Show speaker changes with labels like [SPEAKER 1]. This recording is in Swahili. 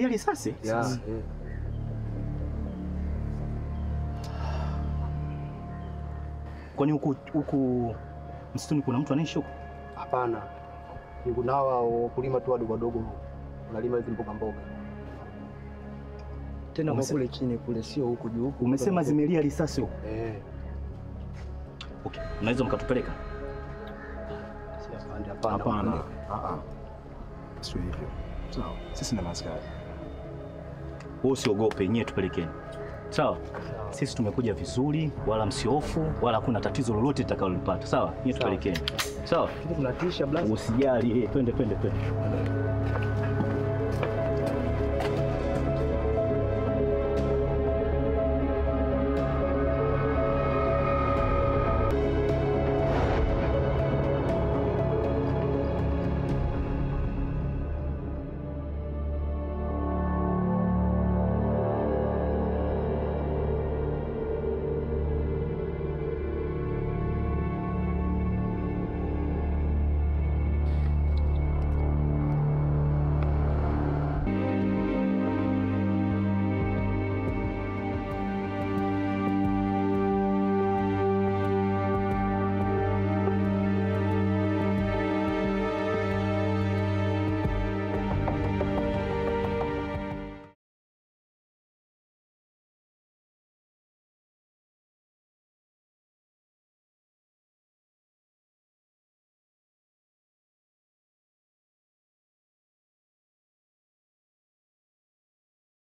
[SPEAKER 1] zimelia risasi?
[SPEAKER 2] Ya, eh.
[SPEAKER 1] Kwani huku huku msituni kuna mtu anaishi huku?
[SPEAKER 2] Hapana, ni kuna hawa wakulima tu wadogo wadogo wanalima hizi mboga mboga.
[SPEAKER 3] Tena kwa
[SPEAKER 1] Umese-
[SPEAKER 3] kule chini kule, sio huku juu. huku
[SPEAKER 1] Umesema
[SPEAKER 3] kuna-
[SPEAKER 1] zimelia risasi huku?
[SPEAKER 2] Eh,
[SPEAKER 1] Okay, mnaweza mkatupeleka?
[SPEAKER 2] si afande, hapana.
[SPEAKER 4] Hapana. Ah ah. Sio hivyo. Sawa. Sisi ni maskari.
[SPEAKER 1] Wewe usiogope, nyie tupelekeni. Sawa? Sisi tumekuja vizuri, wala msiofu, wala hakuna tatizo lolote litakalolipata. Sawa? Nyie tupelekeni. Sawa?
[SPEAKER 3] Lakini tunatisha blaza.
[SPEAKER 1] Usijali, eh, twende twende twende.